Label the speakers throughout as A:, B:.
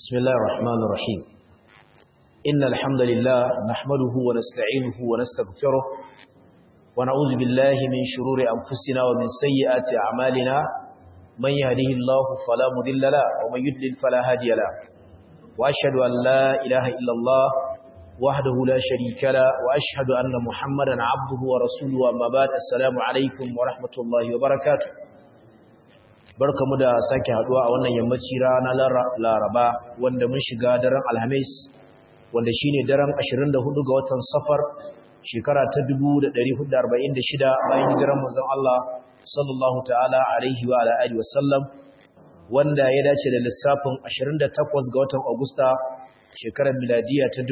A: بسم الله الرحمن الرحيم إن الحمد لله نحمده ونستعينه ونستغفره ونعوذ بالله من شرور أنفسنا ومن سيئات أعمالنا من يهده الله فلا مذل له ومن يدلل فلا هادي له وأشهد أن لا إله إلا الله وحده لا شريك له وأشهد أن محمدا عبده ورسوله أما بعد السلام عليكم ورحمة الله وبركاته barkamu da sake haduwa a wannan yammaci rana Laraba wanda mun shiga daren Alhamis wanda shine daren 24 ga watan Safar shekara ta 1446 bayan hijirar manzon Allah sallallahu ta'ala alaihi wa ala alihi wasallam wanda ya dace da lissafin 28 ga watan Agusta shekarar miladiya ta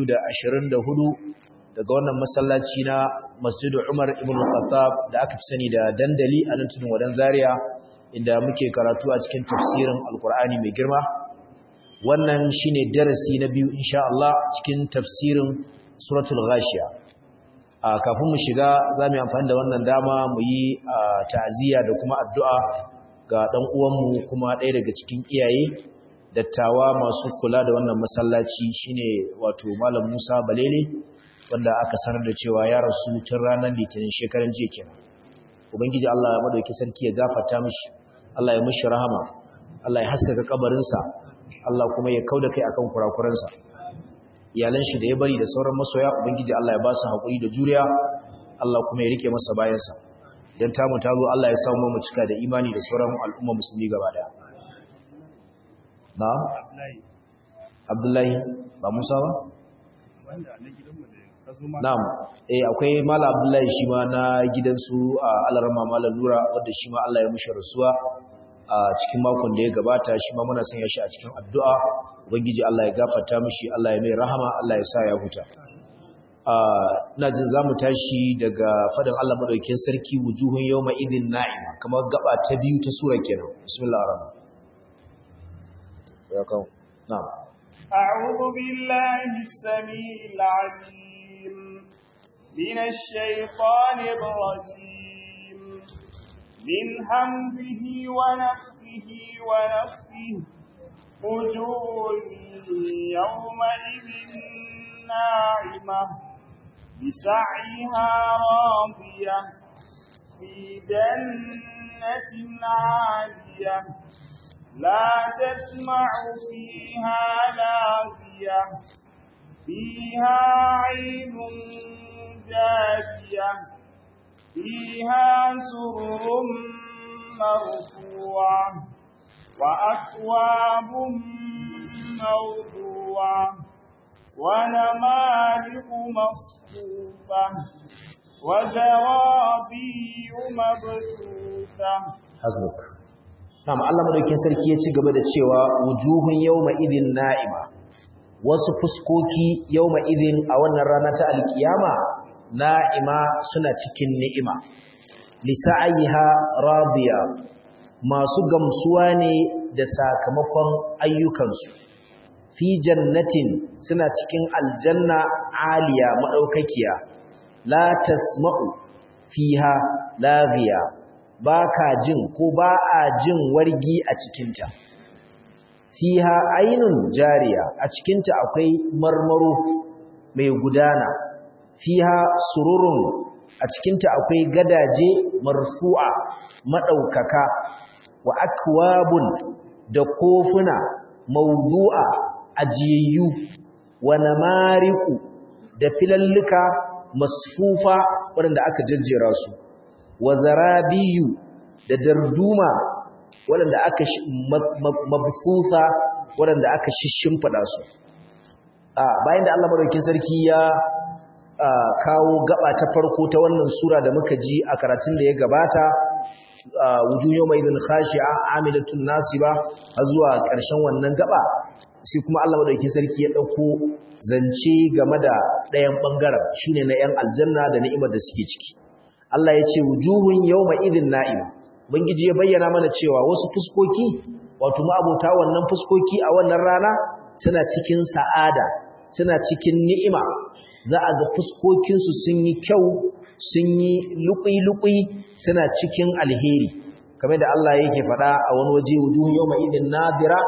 A: 2024 daga wannan masallaci na Masjid Umar ibn Khattab da aka fi sani da dandali a nan tudun wadan Zaria inda muke karatu a cikin tafsirin alkur'ani mai girma wannan shine darasi na biyu insha Allah cikin tafsirin suratul ghashiya a kafin mu shiga zamu yi amfani da wannan dama mu yi ta'aziyya da kuma addu'a ga dan uwanmu kuma ɗaya daga cikin iyaye dattawa masu kula da wannan masallaci shine wato malam Musa Balele wanda aka sanar da cewa ya rasu tun ranar litinin shekaran jiya kenan ubangiji Allah ya madauki sarki ya gafarta mishi Allah ya mishi rahama Allah ya haskaka kabarinsa Allah kuma ya kauda kai akan kurakuransa iyalan shi da ya bari da sauran masoya ubangiji Allah ya ba su hakuri da juriya Allah kuma ya rike masa bayansa dan tamu ta zo Allah ya samu mu cika da imani da sauran al'umma musulmi gaba daya na Abdullahi ba Musa ba
B: wanda na gidanmu da
A: Na'am, eh akwai Malam Abdullahi shi ma na gidansu a Alarama Malam Nura wanda shi ma Allah ya mushi rasuwa a cikin makon da ya gabata shi ma muna sanya shi a cikin addu'a Ubangiji Allah ya gafarta mishi, Allah ya mai rahama, Allah ya sa ya huta. ina jin zamu tashi daga fadin Allah madaukakin sarki wujuhun yawma idin na'ima kamar gaba ta biyu ta sura kenan. Bismillahir rahmanir rahim. Ya kawo. Na'am.
B: أعوذ بالله السميع العليم من الشيطان الرجيم من همزه ونفخه ونفخه وجوه يومئذ ناعمة بسعيها راضية في جنة عالية لا تسمع فيها لاغية فيها عين جارية فيها سرر مرفوعة وأكواب موضوعة ونمارق مصفوفة وزرابي مبثوثة
A: حسبك Na'am Allah madaukakin sarki ya ci gaba da cewa wujuhun yawma idin na'ima wasu fuskoki yawma idin a wannan rana ta alkiyama na'ima suna cikin ni'ima lisa'aiha radiya masu gamsuwa ne da sakamakon ayyukansu fi jannatin suna cikin aljanna aliya madaukakiya la tasma'u fiha laghiya ba ka jin ko ba a jin wargi a cikinta fiha ainun jariya a cikinta akwai marmaro mai gudana fiha sururun a cikinta akwai gadaje marfu'a madaukaka wa akwabun da kofuna mawdu'a ajiyayyu wa namariku da filallika masfufa waɗanda aka jajjera su wa zarabiyu da darduma waɗanda aka mabfusa waɗanda aka shimfiɗa su bayan da Allah madaukakin sarki ya kawo gaba ta farko ta wannan sura da muka ji a karatun da ya gabata wujuhu yawma idin khashi'a amilatun nasiba har zuwa ƙarshen wannan gaba sai kuma Allah madaukakin sarki ya dauko zance game da ɗayan bangaren shine na 'yan aljanna da ni'imar da suke ciki Allah ya ce wujuhun yawma idhin na'ima bangiji ya bayyana mana cewa wasu fuskoki wato ma'abota wannan fuskoki a wannan rana suna cikin sa'ada suna cikin ni'ima za a ga fuskokin su sun yi kyau sun yi luƙi-luƙi suna cikin alheri kamar da Allah yake faɗa a wani waje wujuhun yawma idhin nadira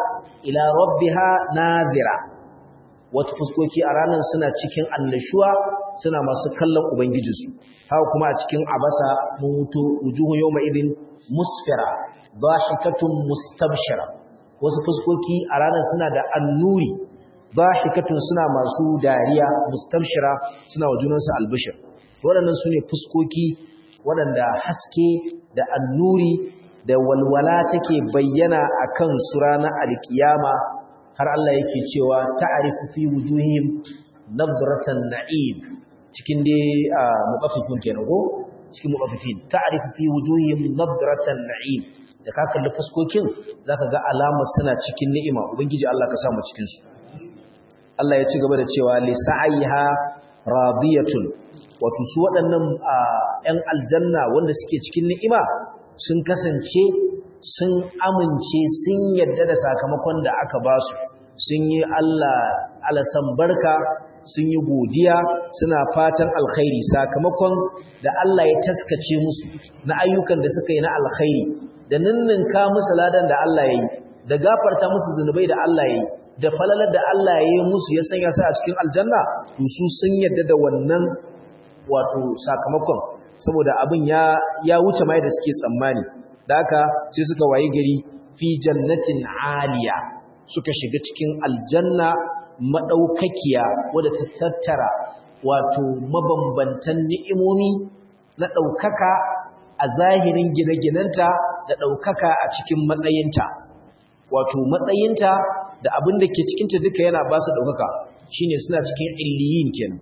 A: ila rabbiha nadhira wata fuskoki a ranar suna cikin annashuwa suna masu kallon ubangijinsu haka kuma a cikin abasa mutu wujuhun yawma idin musfira dhahikatun mustabshira wasu fuskoki a ranar suna da annuri dhahikatun suna masu dariya mustabshira suna wa junansu albishir waɗannan su ne fuskoki waɗanda haske da annuri da walwala take bayyana a kan su ranar alkiyama har Allah yake cewa ta'arifu fi wujuhim nadratan na'im cikin dai muqaffifin kenan ko cikin muqaffifin ta'arifu fi wujuhim nadratan na'im da ka kalli fuskokin zaka ga alamar suna cikin ni'ima ubangiji Allah ka sa mu cikin su Allah ya ci gaba da cewa li sa'iha radiyatun wato su waɗannan ‘yan aljanna wanda suke cikin ni'ima sun kasance sun amince sun yadda da sakamakon da aka ba su sun yi Allah alasan barka sun yi godiya suna fatan alkhairi sakamakon da Allah ya taskace musu na ayyukan da suka yi na alkhairi da ninninka musu ladan da Allah ya yi da gafarta musu zunubai da Allah ya yi da falalar da Allah ya yi musu ya sanya su a cikin aljanna to su sun yadda da wannan wato sakamakon saboda abin ya ya wuce mai da suke tsammani da haka sai suka wayi gari fi jannatin aliya suka shiga cikin aljanna madaukakiya wadda ta tattara wato mabambantan ni'imomi na daukaka a zahirin gine-ginenta da daukaka a cikin matsayinta wato matsayinta da abin da ke cikinta duka yana ba su daukaka shine suna cikin illiyin kenan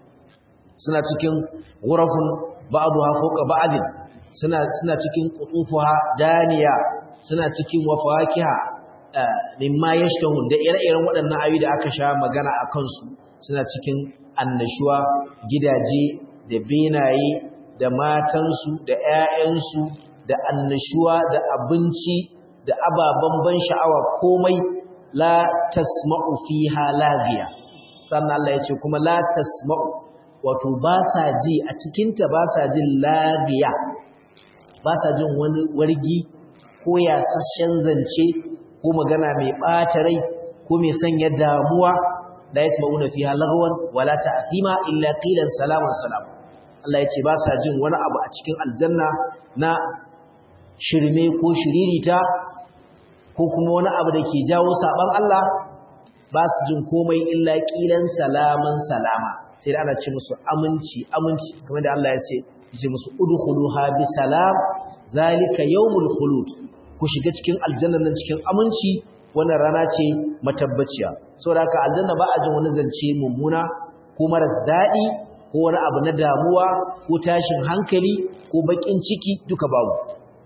A: suna cikin ghurafun ba'daha fawqa ba'din suna suna cikin qutufuha daniya suna cikin wafakiha mimma yashtahun da ire-iren waɗannan ayoyi da aka sha magana a kansu suna cikin annashuwa gidaje da benaye da matansu da ƴaƴansu da annashuwa da abinci da ababen ban sha'awa komai la tasma'u fiha lagiya sannan Allah ya ce kuma la tasma'u wato ba sa ji a cikinta ba sa jin lagiya ba sa jin wani wargi ko yasasshen zance ko magana mai ɓata rai ko mai sanya damuwa la yasma'una fiha lagwan wala ta'thima illa qilan salaman salam Allah ya ce ba sa jin wani abu a cikin aljanna na shirme ko shiririta ko kuma wani abu da ke jawo saban Allah ba su jin komai illa qilan salaman salama sai da ana ce musu aminci aminci kamar da Allah ya ce ce musu udkhuluha bi salam zalika yawmul khulud ku shiga cikin aljanna nan cikin aminci wannan rana ce matabbaciya saboda haka aljanna ba a jin wani zance mummuna ko maras dadi ko wani abu na damuwa ko tashin hankali ko bakin ciki duka babu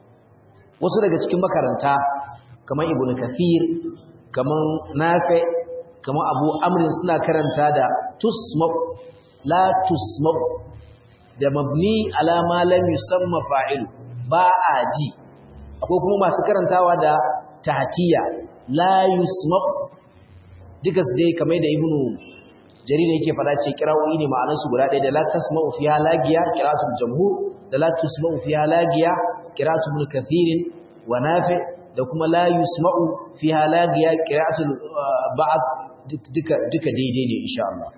A: wasu daga cikin makaranta kamar ibnu kathir kamar nafi kamar abu amrin suna karanta da tusma la tusma da mabni ala ma lam yusamma fa'il ba a ji akwai kuma masu karantawa da tahtiya la yusma duka su dai kamar da ibnu jarir yake fada ce kira'o'i ne ma'anar su guda ɗaya da la tasma'u fiha lagiya qira'atul jamhur da la tusma'u fiha lagiya qira'atul ibn kathir wa nafi da kuma la yusma'u fiha lagiya qira'atul ba'd duka duka daidai ne insha Allah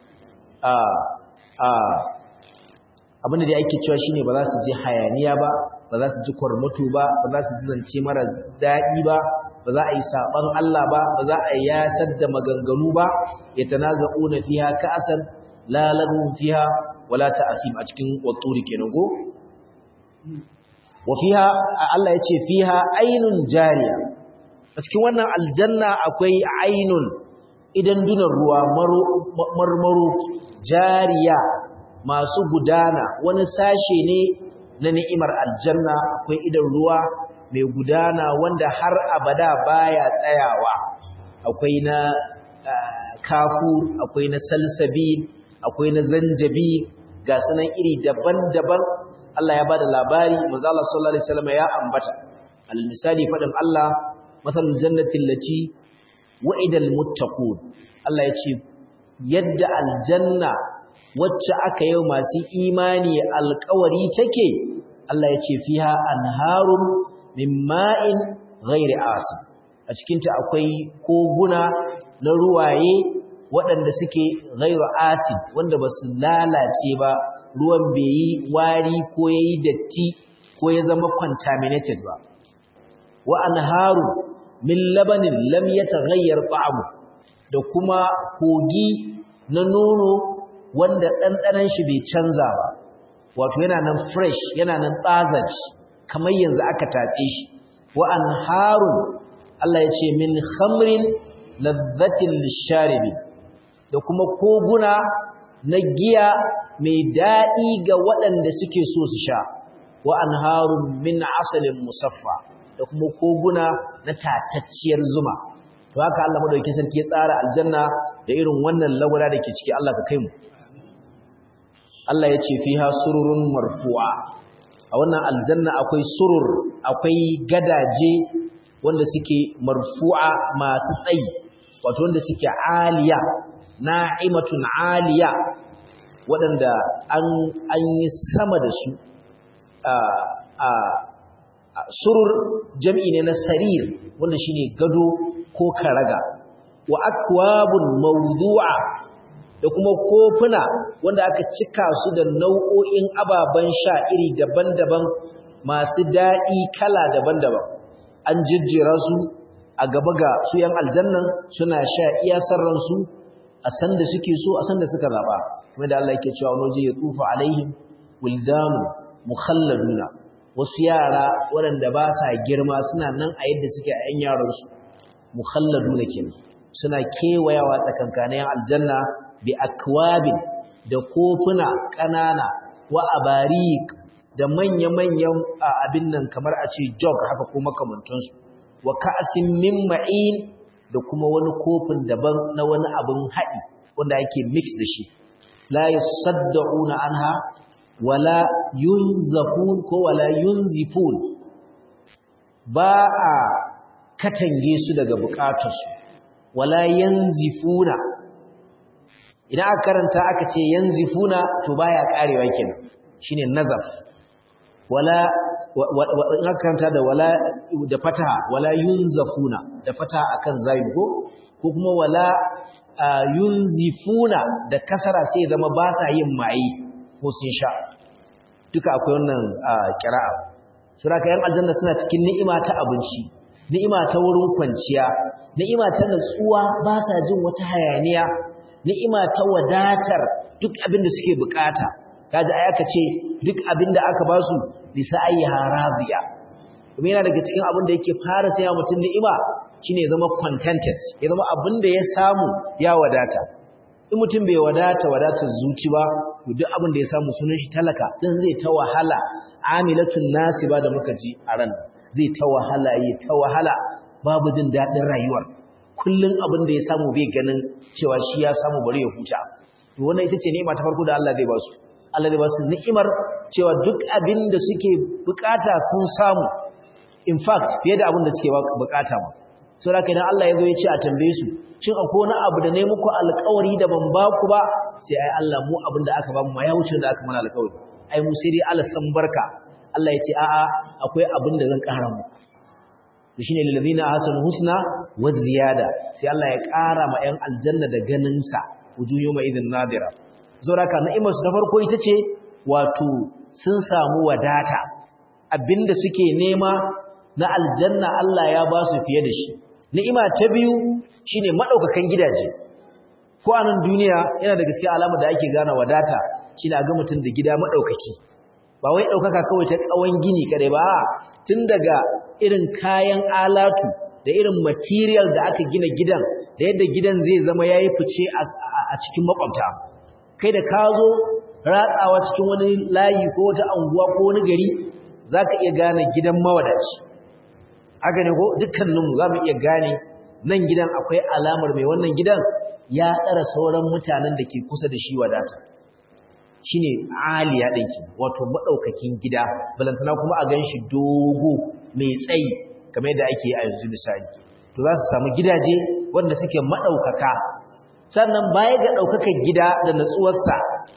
A: abinda da ake cewa shine ba za su ji hayaniya ba ba za su ji kwarmato ba ba za su ji zance mara daɗi ba ba za a yi saɓan Allah ba ba za a yasar da maganganu ba ya tanaza'una fiha ka'asan la lagun fiha wala ta'asim a cikin watturi kenan go wa fiha Allah ya ce fiha ainun jariya a cikin wannan aljanna akwai ainun idan dunan ruwa marmaro jariya masu gudana wani sashe ne na ni'imar aljanna akwai idan ruwa mai gudana wanda har abada baya tsayawa akwai na kafu akwai na salsabi akwai na zanjabi ga sunan iri daban-daban Allah ya bada labari manzo Allah sallallahu alaihi wasallam ya ambata al misali fadin Allah masalul jannati allati wa'idal muttaqun Allah ya ce yadda aljanna wacce aka yi masu imani alkawari take Allah ya ce fiha anharun min ma'in ghairi asin a a cikinta akwai koguna na ruwaye waɗanda suke ghairu acid wanda ba su lalace ba ruwan bai yi wari ko ya yi datti ko ya zama contaminated ba wa anharu min labanin lam yataghayyar ta'amu da kuma kogi na nono wanda ɗanɗanon shi bai canza ba wato yana nan fresh yana nan tsazaci kamar yanzu aka tatse shi wa anharun Allah ya ce min khamrin ladhatin lisharibin da kuma koguna na giya mai daɗi ga waɗanda suke so su sha wa anharun min asalin musaffa da kuma koguna na tatacciyar zuma to haka Allah madaukakin sarki ya tsara aljanna da irin wannan lagwada da ke ciki Allah ka kai mu Allah ya ce fiha sururun marfu'a a wannan aljanna akwai surur akwai gadaje wanda suke marfu'a masu tsayi wato wanda suke aliya na'imatun aliya waɗanda an an yi sama da su a surur jam'i ne na sarir wanda shine gado ko karaga wa akwabun mawdu'a da kuma kofuna wanda aka cika su da nau'o'in ababen sha iri daban-daban masu daɗi kala daban-daban an jijjera su a gaba ga su yan aljannan suna sha iya sarransu a sanda suke so a sanda suka zaba kuma da Allah yake cewa wani ya tufa alaihim wildanu mukhalladuna wasu yara waɗanda ba sa girma suna nan a yadda suke a 'yan yaransu mukhalladuna kenan suna kewayawa tsakankanin aljanna bi akwabin da kofuna ƙanana wa abarik da manya-manyan abin nan kamar a ce jog haka ko makamantansu wa ka'asin min ma'in da kuma wani kofin daban na wani abin haɗi wanda ake mix da shi la yasadda'una anha wala yunzafun ko wala yunzifun ba a katange su daga bukatarsu wala yanzifuna idan aka karanta aka ce yanzifuna to baya karewa kenan shine nazaf wala in aka karanta da wala da fataha wala yunzafuna da fataha akan zayin ko ko kuma wala yunzifuna da kasara sai zama ba sa yin mai ko sun sha duka akwai wannan kira'a suraka yan aljanna suna cikin ni'ima ta abinci ni'ima ta wurin kwanciya ni'ima ta natsuwa ba sa jin wata hayaniya ni'ima ta wadatar duk abin da suke bukata kaji ai aka ce duk abin da aka basu bisa ayyaha radiya kuma yana daga cikin abin da yake fara sai mutum ni'ima shine ya zama contented ya zama abin da ya samu ya wadata in mutum bai wadata wadatar zuci ba to duk abin da ya samu sunan shi talaka dan zai ta wahala amilatun nasiba da muka ji a ran zai ta wahala yi ta wahala babu jin dadin rayuwar kullun abin da ya samu bai ganin cewa shi ya samu bari ya huta to wannan ita ce ni'ima ta farko da Allah zai ba su Allah zai ba su ni'imar cewa duk abin da suke bukata sun samu in fact fiye da abin da suke bukata ma sau da idan Allah ya zo ya ce a tambaye su shin akwai wani abu da ne muku alkawari da ban ba ku ba sai ai Allah mu abin da aka ba mu ma ya wuce da aka mana alkawari ai mu sai dai Allah san barka Allah ya ce a'a akwai abin da zan kara muku to shine lil ladina ahsanu husna wa ziyada sai Allah ya kara ma 'yan aljanna da ganin sa wujuhu ma idin nadira saboda haka ni'imar su ta farko ita ce wato sun samu wadata abinda suke nema na aljanna Allah ya ba su fiye da shi ni'ima ta biyu shine madaukakan gidaje ko a nan duniya yana da gaskiya alama da ake gane wadata shine a ga mutum da gida madaukaki ba wai daukaka kawai ta tsawon gini kadai ba tun daga irin kayan alatu da irin material da aka gina gidan da yadda gidan zai zama yayi fice a cikin makwabta kai da ka zo ratsawa cikin wani layi ko wata anguwa ko wani gari zaka iya gane gidan mawadaci haka ne ko dukkaninmu za mu iya gane nan gidan akwai alamar mai wannan gidan ya tsara sauran mutanen da ke kusa da shi wadata shi ne aliya ɗinki wato maɗaukakin gida balantana kuma a gan shi dogo mai tsayi kamar yadda ake a yanzu misali to za su samu gidaje wanda suke maɗaukaka sannan baya ga ɗaukakan gida da natsuwarsa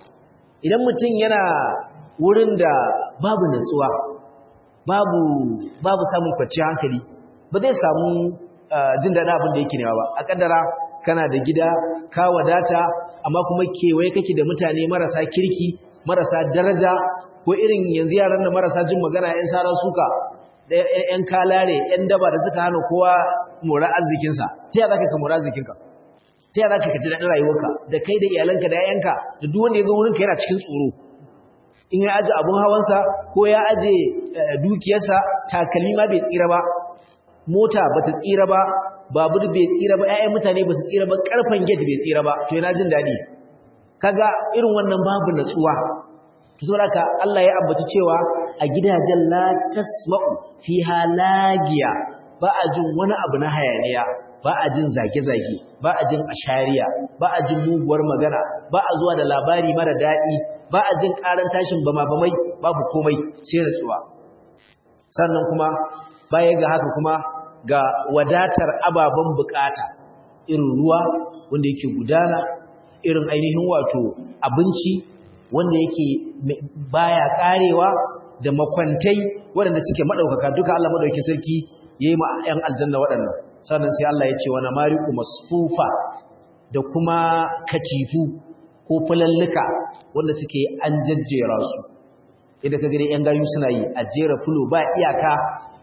A: idan mutum yana wurin da babu natsuwa babu babu samun kwanciyar hankali ba zai samu jin daɗin abin da yake nema ba a kaddara kana da gida ka wadata amma kuma kewaye kake da mutane marasa kirki marasa daraja ko irin yanzu yaran da marasa jin magana yan sarar suka da yan kalare yan daba da suka hana kowa mora arzikinsa ta yaya zaka ka mora arzikinka ta yaya zaka ka ji daɗin rayuwarka da kai da iyalanka da yayanka da duk wanda ya zo wurinka yana cikin tsoro in ya aje abun hawansa ko ya aje dukiyarsa takalmi ma bai tsira ba mota bata tsira ba babur bai tsira ba ƴaƴan mutane ba su tsira ba karfan gate bai tsira ba to yana jin dadi kaga irin wannan babu natsuwa to saboda haka Allah ya ambaci cewa a gidajen la tasma'u fiha lagiya ba a jin wani abu na hayaniya ba a jin zage-zage ba a jin ashariya ba a jin muguwar magana ba a zuwa da labari mara daɗi ba a jin ƙaran tashin bama-bamai babu komai sai natsuwa sannan kuma baya ga haka kuma ga wadatar ababen bukata irin ruwa wanda yake gudana irin ainihin wato abinci wanda yake baya karewa da makwantai waɗanda suke maɗaukaka duka Allah maɗauki sarki ya yi ma 'yan aljanna waɗannan sannan sai Allah ya ce wani mariku masfufa da kuma katifu ko fulalluka wanda suke an jajjera su idan ka gani 'yan gayu suna yi a jera fulo ba iyaka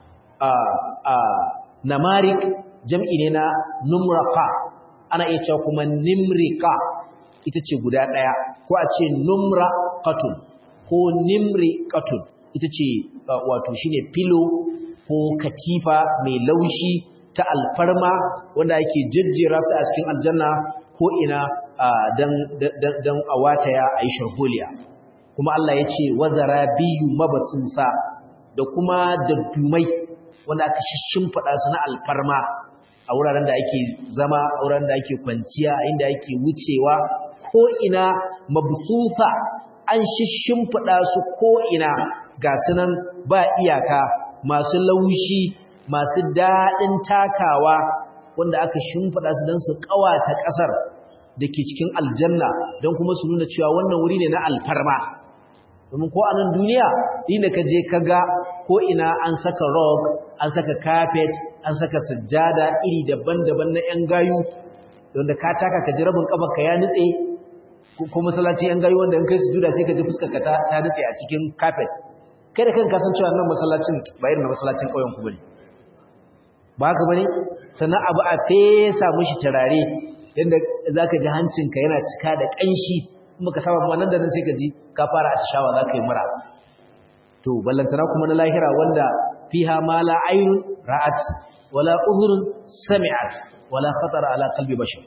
A: a namarik jam'i ne na numraka ana iya cewa kuma nimrika ita ce guda ɗaya ko a ce numraqatun ko nimriqatun ita ce wato shine filo ko katifa mai laushi ta alfarma wanda ake jejjera su a cikin aljanna ko ina dan dan a wataya a yi sharholiya kuma Allah ya ce wazara biyu mabasusa da kuma daddumai wanda aka shimfiɗa su na alfarma a wuraren da ake zama a wuraren da ake kwanciya inda ake wucewa ko ina mabsusa an shimfiɗa su ko ina ga sunan ba iyaka masu laushi masu daɗin takawa wanda aka shimfiɗa su don su ƙawata ƙasar da ke cikin aljanna don kuma su nuna cewa wannan wuri ne na alfarma domin ko a nan duniya inda ka je ka ga ko ina an saka rug an saka carpet an saka sajjada iri daban-daban na 'yan gayu wanda ka taka ka ji rabin ka ya nutse ko masallaci 'yan gayu wanda in kai sujuda sai ka ji fuskar ka ta nutse a cikin carpet kai da kanka san cewa nan masallacin ba irin masallacin ƙauyen ku bane ba haka bane sannan abu a fesa mishi turare yadda zaka ji hancinka yana cika da ƙanshi muka saba kuma nan da nan sai ka ji ka fara atishawa za ka yi mura to ballantana kuma na lahira wanda fiha ma la ayun ra'at wala uzrun sami'at wala khatara ala qalbi bashar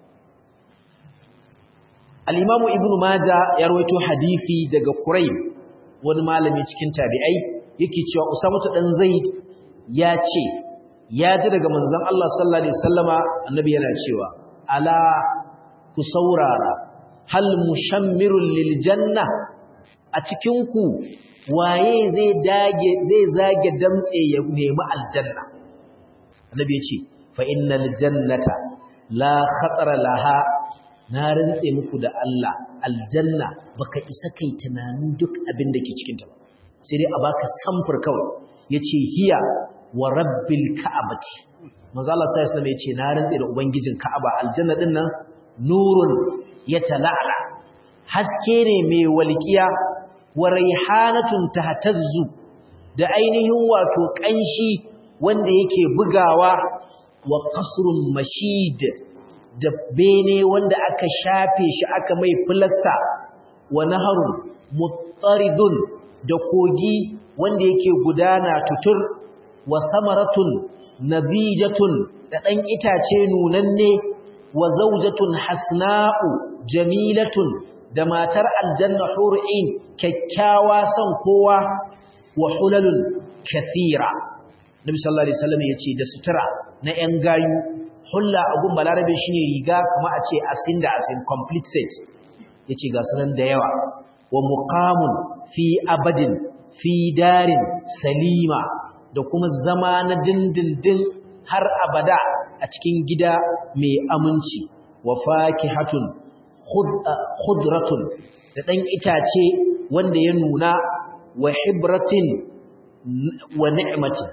A: al-imamu ibnu maja ya rawaito hadisi daga quraib wani malami cikin tabi'ai yake cewa usamatu dan zaid ya ce ya ji daga manzon Allah sallallahu alaihi wasallama annabi yana cewa ala ku saurara hal mushammirun lil janna a cikin ku waye zai dage zai zage damtse ya nemi aljanna annabi yace fa innal jannata la khatara laha na rantse muku da Allah aljanna baka isa kai tunanin duk abin da ke cikin ta ba sai dai a baka samfur kawai yace hiya wa rabbil ka'abati manzo Allah sai ya yace na rantse da ubangijin ka'aba aljanna din nan nurun ya tala'ala haske ne mai walƙiya wa raihanatun tahtazzu da ainihin wato ƙanshi wanda yake bugawa wa qasrun mashid da bene wanda aka shafe shi aka mai filasta wa naharun muttaridun da kogi wanda yake gudana tutur wa samaratun nadijatun da ɗan itace nunanne wa zaujatun hasna'u jamilatun da matar aljanna hur'in kyakkyawa son kowa wa hulalun kathira nabi sallallahu alaihi wasallam yace da sutura na yan gayu hulla agun balarabe shine riga kuma a ce asin da asin complete set yace ga sunan da yawa wa muqamun fi abadin fi darin salima da kuma zama na dindindin har abada a cikin gida mai aminci wa fakihatun khudratun da ɗan itace wanda ya nuna wa hibratin wa ni'matin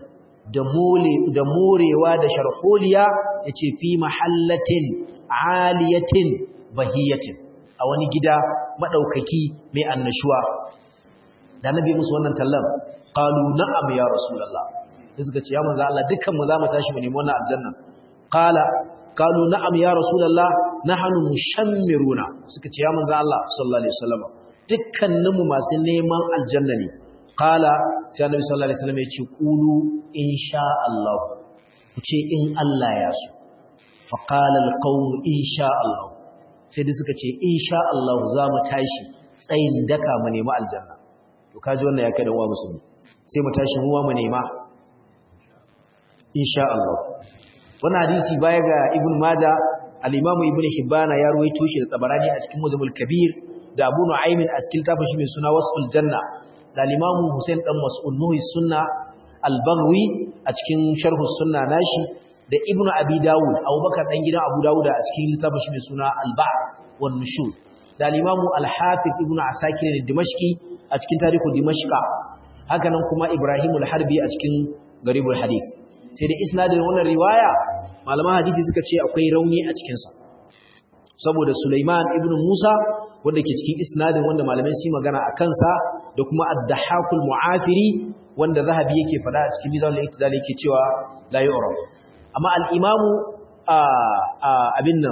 A: da mole da morewa da sharholiya yace fi mahallatin aliyatin bahiyatin a wani gida madaukaki mai annashuwa da nabi musu wannan tallan qalu na'am ya rasulullah sai suka ce ya manzo Allah dukkan mu zamu tashi mu nemi wannan aljanna qala qalu na'am ya rasulullah nahnu mushammiruna suka ce ya manzo Allah sallallahu alaihi wasallam dukkanin mu masu neman aljanna ne qala sai annabi sallallahu alaihi wasallam ya ce qulu insha Allah ku ce in Allah ya so fa qala alqawm insha Allah sai dai suka ce insha Allah za mu tashi tsayin daka mu nemi aljanna to kaji wannan ya kai da uwa musulmi sai mu tashi mu mu nema insha Allah wannan hadisi baya ga ibn majah al-imamu ibn hibbana ya ruwaito shi da tabarani a cikin muzamul kabir da abu nu'aym a cikin tafashi mai suna wasful janna da al-imamu husain dan mas'ud nuhi sunna al-baghawi a cikin sharh sunna nashi da ibn abi dawud abubakar dan gidan abu dawud a cikin tafashi mai suna al-ba'th wan nushur da al-imamu al-hafiz ibn asakir al-dimashqi a cikin tarihu dimashqa haka nan kuma ibrahim al-harbi a cikin garibul hadith sai da isnadin wannan riwaya malaman hadisi suka ce akwai rauni a cikinsa saboda Sulaiman ibn Musa wanda ke cikin isnadin wanda malamai su magana a kansa da kuma ad-dahakul mu'afiri wanda zahabi yake fada a cikin mizan al-iktidal yake cewa la yu'raf amma al-imamu abin nan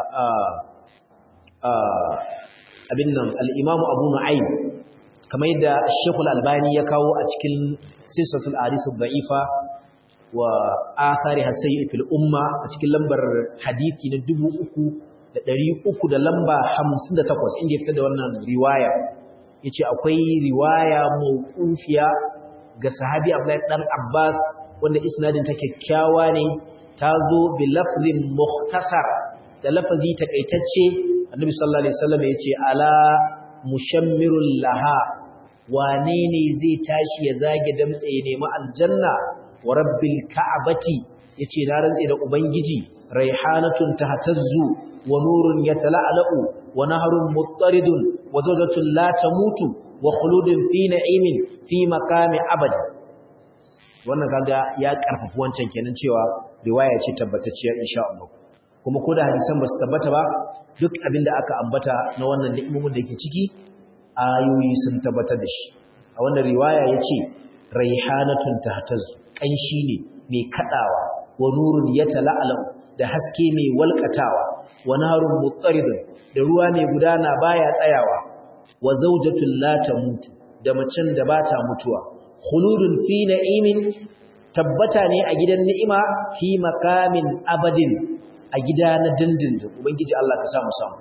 A: abin nan al-imamu Abu Nu'aym kamar yadda Sheikh al-Albani ya kawo a cikin Silsilatul Ahadith ad-Da'ifa wa athari hasayyi fil umma a cikin lambar hadisi na 3300 da lamba 58 inda ya fitar da wannan riwaya yace akwai riwaya mawqufiya ga sahabi Abdullahi dan Abbas wanda isnadin ta kyakkyawa ne ta zo bi lafzin mukhtasar da lafazi takaitacce annabi sallallahu alaihi wasallam yace ala mushammirul laha wane ne zai tashi ya zage damtse ya nemi aljanna wa rabbil ka'abati yace na rantse da ubangiji raihanatun tahtazzu wa nurun yatala'alu wa nahrun muttaridun wa zawjatun la tamutu wa khuludun fi na'imin fi maqami abad wannan kaga ya karfafa wancan kenan cewa riwaya ce tabbatacciya insha Allah kuma ko da hadisan ba su tabbata ba duk abinda aka ambata na wannan ni'imomin da ke ciki ayoyi sun tabbatar da shi a wannan riwaya yace raihanatun tahtazzu kanshi ne mai kadawa wa nurun yatala'alu da haske mai walkatawa wa narun muttaridun da ruwa mai gudana baya tsayawa wa zawjatul la tamutu da macen da bata mutuwa khuludun fi na'imin tabbata ne a gidan ni'ima fi makamin abadin a gida na dindindin ubangiji Allah ka samu samu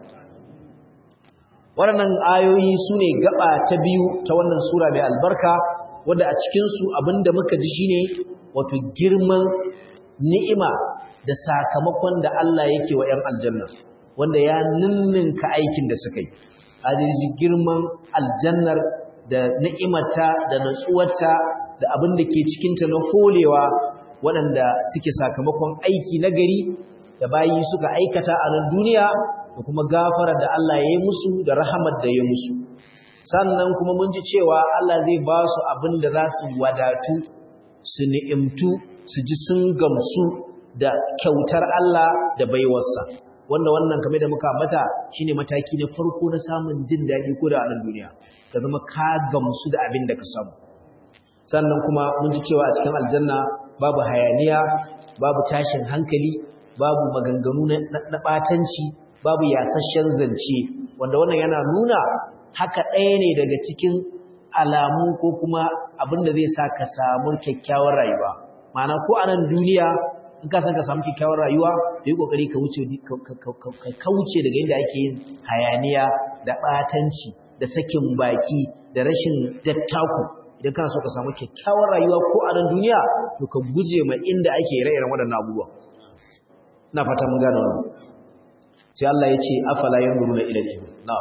A: waɗannan ayoyi sune gaba ta biyu ta wannan sura mai albarka wanda a cikin su abinda muka ji shine wato girman ni'ima da sakamakon da Allah yake wa 'yan aljanna wanda ya ninninka aikin da suka yi adiji girman aljannar da ni'imata da natsuwarta da abin da ke cikinta na holewa waɗanda suke sakamakon aiki na gari da bayi suka aikata a nan duniya da kuma gafara da Allah ya yi musu da rahamar da ya musu sannan kuma mun ji cewa Allah zai ba su abin da za su wadatu su ni'imtu su ji sun gamsu da kyautar Allah da baiwarsa wanda wannan kamar da muka ambata shine mataki na farko na samun jin daɗi ko da a nan duniya ka zama ka gamsu da abin da ka samu sannan kuma mun ji cewa a cikin aljanna babu hayaniya babu tashin hankali babu maganganu na ɓatanci babu yasasshen zance wanda wannan yana nuna haka ɗaya ne daga cikin alamu ko kuma abin da zai sa ka samu kyakkyawar rayuwa ma'ana ko a nan duniya in ka san ka samu kyakkyawar rayuwa da yi kokari ka wuce ka kauce daga inda ake yin hayaniya da batanci da sakin baki da rashin dattaku idan kana so ka samu kyakkyawar rayuwa ko a nan duniya to ka guje ma inda ake ire-iren waɗannan abubuwa ina fata mun gane wannan sai Allah ya ce afala yanzuruna ila al-ibil na'am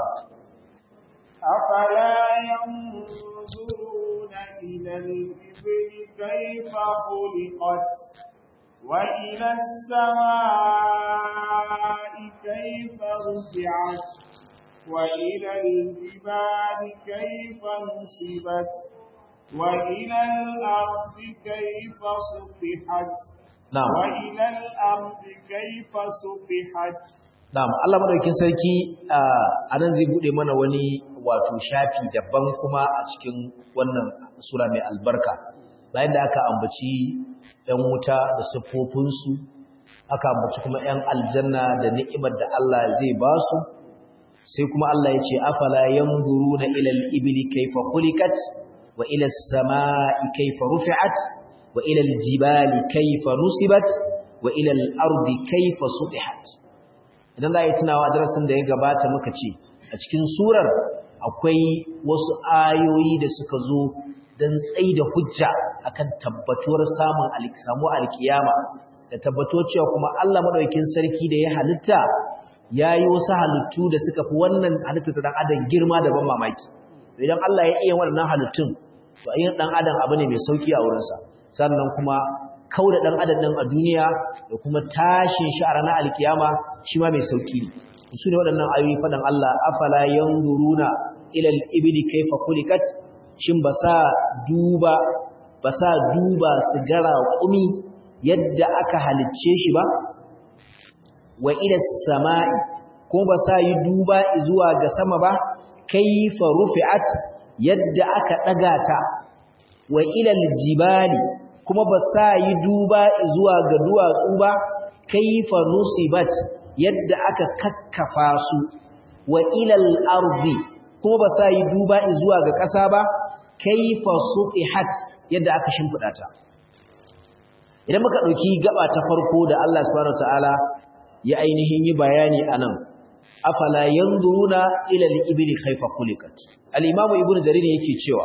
B: afala yanzuruna ila al-ibil kayfa khuliqat وإلى السماء كيف رفعت وإلى الجبال كيف نصبت وإلى الأرض كيف سطحت
A: na'am
B: وإلى الأرض كيف سطحت
A: na'am Allah madaukakin sarki a nan zai bude mana wani wato shafi daban kuma a cikin wannan sura mai albarka bayan da aka ambaci ‘yan wuta da siffofinsu aka ambaci kuma ‘yan aljanna da ni'imar da Allah zai ba su sai kuma Allah ya ce afala yanzuru na ilal ibili kaifa khuliqat wa ila samai kaifa rufi'at wa ila jibali kaifa nusibat wa ila al-ardi kaifa sutihat idan za a yi tunawa darasin da ya gabata muka ce a cikin surar akwai wasu ayoyi da suka zo don tsayi da hujja akan tabbatuwar samun samu alkiyama da tabbatuwar cewa kuma Allah madaukakin sarki da ya halitta yayi wasu halittu da suka fi wannan halitta ta dan adam girma da ban mamaki idan Allah ya iya wannan halittun to ayyin dan adam abu ne mai sauki a wurinsa sannan kuma kauda dan adam din a duniya da kuma tashin shi a ranar alkiyama shi ma mai sauki ne su ne waɗannan ayoyi fadan Allah afala yanzuruna ila al-ibli kayfa khuliqat shin ba sa duba ba sa duba su gara kumi yadda aka halicce shi ba wa ila samai ko ba sa yi duba zuwa ga sama ba kayfa rufi'at yadda aka daga ta wa ila al-jibali kuma ba sa yi duba zuwa ga duwatsu ba kayfa nusibat yadda aka kakkafa su wa ila al-ardi kuma ba sa yi duba zuwa ga ƙasa ba kaifa sutihat yadda aka shimfida ta idan muka dauki gaba ta farko da Allah subhanahu wataala ya ainihin yi bayani anan afala yanzuruna ila al-ibli kaifa khuliqat al-imam ibnu jarir yake cewa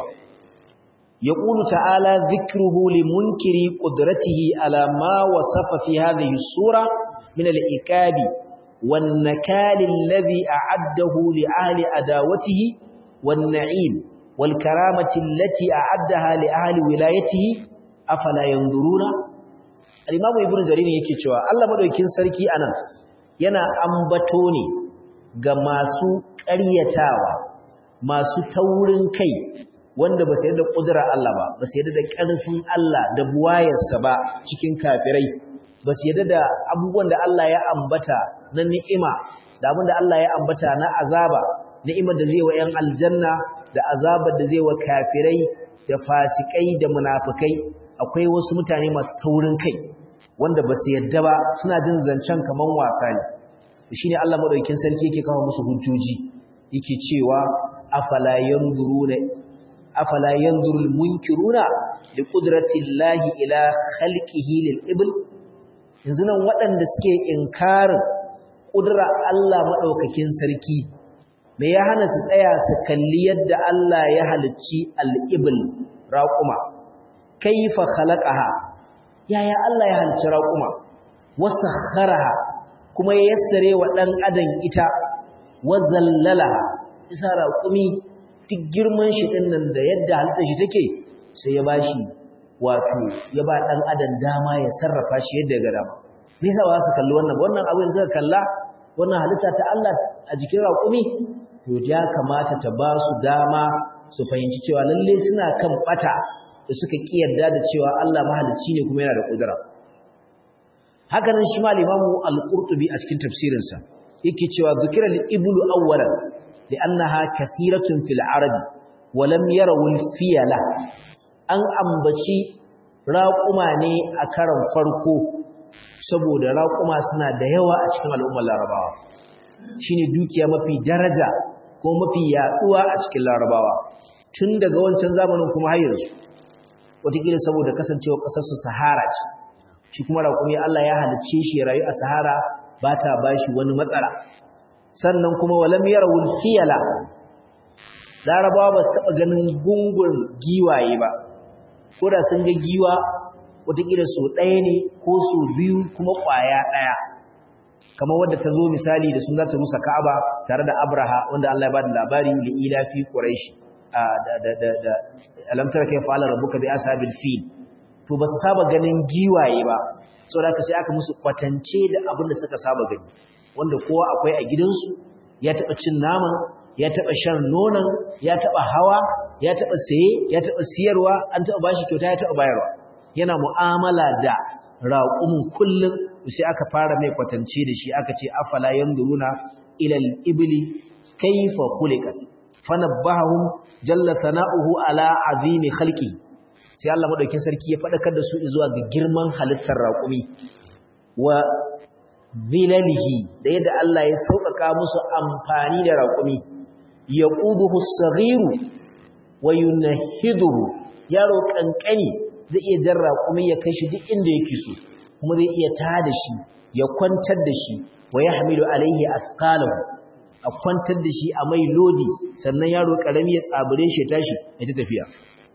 A: yaqulu ta'ala dhikruhu limunkiri qudratihi ala ma wasafa fi hadhihi sura min al-ikabi wan nakali alladhi a'addahu li ahli adawatihi wan na'im والكرامة التي أعدها لأهل ولايته أفلا ينظرون الإمام ابن جرير yake cewa Allah madaukakin sarki anan yana ambato ne ga masu ƙaryatawa masu taurin kai wanda ba su yarda kudura Allah ba ba su yarda da ƙarfin Allah da buwayarsa ba cikin kafirai ba su yarda da abubuwan da Allah ya ambata na ni'ima da abin da Allah ya ambata na azaba ni'imar da zai wa 'yan aljanna da azabar da zai wa kafirai da fasikai da munafikai akwai wasu mutane masu taurin kai wanda ba su yadda ba suna jin zancen kaman wasa ne shine Allah madaukakin sarki yake kawo musu hujjoji yake cewa afala yanzuruna afala yanzurul munkiruna li qudratillahi ila khalqihi lil ibl yanzu nan waɗanda suke inkarin kudura Allah madaukakin sarki me ya hana su tsaya su kalli yadda Allah ya halicci al'ibul raƙuma kaifa khalaqaha yaya Allah ya halicci raƙuma wasakharaha kuma ya yassare wa dan adam ita wazallalaha isa raƙumi duk girman shi din nan da yadda halittar shi take sai ya bashi wato ya ba dan adam dama ya sarrafa shi yadda ya ga dama me yasa ba su kalli wannan wannan abin suka kalla wannan halitta ta Allah a jikin raƙumi to ya kamata ta ba su dama su fahimci cewa lalle suna kan bata da suka kiyarda da cewa Allah mahalicci ne kuma yana da kudura haka nan shi ma Imam Al-Qurtubi a cikin tafsirinsa yake cewa zikra al-iblu awwalan li'annaha kathiratun fil arabi wa lam yarawu al-fiyala an ambaci raƙuma ne a karan farko saboda raƙuma suna da yawa a cikin al'ummar Larabawa shine dukiya mafi daraja ko mafi yaduwa a cikin larabawa tun daga wancan zamanin kuma har yanzu wataƙila saboda kasancewa ƙasarsu sahara ce shi kuma raƙumi Allah ya halicce shi ya rayu a sahara ba ta ba shi wani matsala sannan kuma walam yarawul fiyala larabawa ba su taɓa ganin gungun giwaye ba ko da sun ga giwa wataƙila so ɗaya ne ko so biyu kuma ƙwaya ɗaya kamar wadda ta zo misali da sun zata musa Ka'aba tare da Abraha wanda Allah ya bada labari li ila fi Quraish da da da da alam tara kai fa'ala rabbuka bi ashabil fil to ba su saba ganin giwaye ba saboda haka sai aka musu kwatance da abin da suka saba gani wanda kowa akwai a gidansu ya taba cin naman ya taba shan nonon ya taba hawa ya taɓa saye ya taɓa siyarwa an taɓa bashi kyauta ya taɓa bayarwa yana mu'amala da raƙumin kullum sai aka fara mai kwatance da shi aka ce afala yanzuruna ila al-ibli kayfa khuliqat fanabbahum jalla sana'uhu ala azimi khalqi sai Allah madaukin sarki ya fadakar da su zuwa ga girman halittar raƙumi wa zilalihi da yadda Allah ya sauƙaƙa musu amfani da raƙumi yaquduhu as-saghiru wa yunhiduhu yaro kankani zai iya jan raƙumi ya kai shi duk inda yake so kuma zai iya tada shi ya kwantar da shi wa yahmilu alaihi athqalahu a kwantar da shi a mai lodi sannan yaro karami ya tsabure shi tashi ya ta tafiya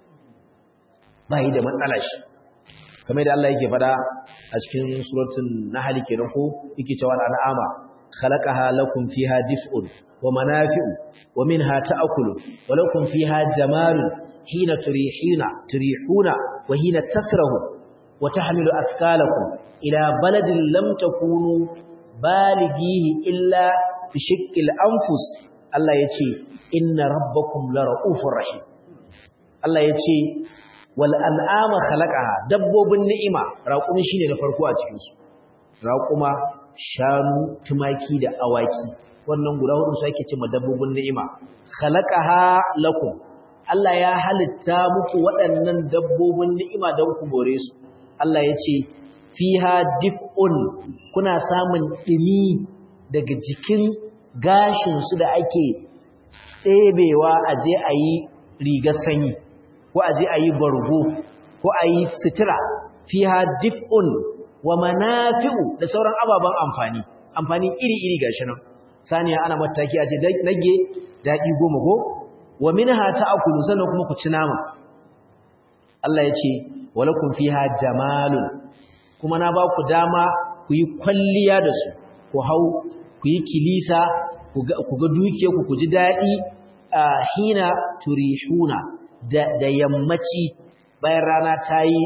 A: ba yi da matsala shi kamar da Allah yake fada a cikin suratul nahl kenan ko yake cewa al'ama khalaqaha lakum fiha dif'un wa manafi'u wa minha ta'kulu wa lakum fiha jamalun hina turihina turihuna wa hina tasrahu wa tahmilu athqalakum ila baladin lam takunu balighihi illa fi shiqqil anfus Allah yace inna rabbakum la raufur rahim Allah yace wal an'ama khalaqaha dabbobin ni'ima raqumi shine na farko a cikin su raquma shanu tumaki da awaki wannan guda hudu su ake cewa dabbobin ni'ima khalaqaha lakum Allah ya halitta muku waɗannan dabbobin ni'ima don ku more su Allah yace fiha dif'un kuna samun dimi daga jikin gashinsu da ake tsebewa a je a yi rigar sanyi ko a je a yi bargo ko a yi sitira fi ha dif'un wa manafi'u da sauran ababen amfani amfani iri-iri gashi nan saniya ana mataki a ce nage daɗi goma ko wa minha ta'kulu sannan kuma ku ci nama Allah ya ce walakum fiha jamalun kuma na ba ku dama ku yi kwalliya da su ku hau ku yi kilisa ku ga dukiyarku ku ji daɗi a hina turihuna da yammaci bayan rana ta yi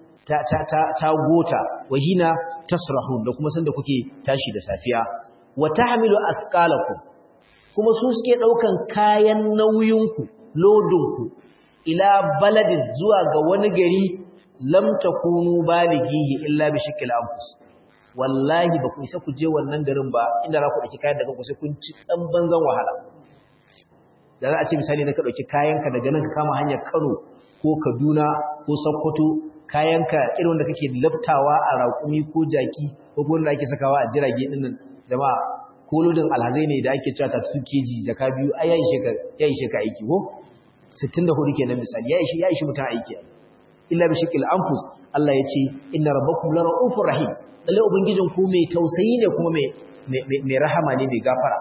A: ta gota wa hina tasrahun da kuma sanda kuke tashi da safiya wa tahmilu athqalakum kuma su suke daukan kayan nauyinku lodinku ila baladin zuwa ga wani gari lam takunu balighihi illa bi shakil anfus wallahi ba ku isa ku je wannan garin ba inda za ku ɗauki kayan daga ku sai kun ci ɗan banzan wahala da za a ce misali na ka ɗauki kayanka daga nan ka kama hanyar kano ko kaduna ko sokoto kayanka irin wanda kake laftawa a raƙumi ko jaki ko wanda ake sakawa a jirage ɗin nan jama'a ko lodin alhazai ne da ake cewa ta su keji jaka biyu ai ya ishe ka aiki ko 64 kenan misali ya ishe ya ishe mutum aiki illa bi shakil anfus Allah ya ce inna rabbakum la ra'ufur rahim lalle ubangijin ku mai tausayi ne kuma mai mai rahama ne mai gafara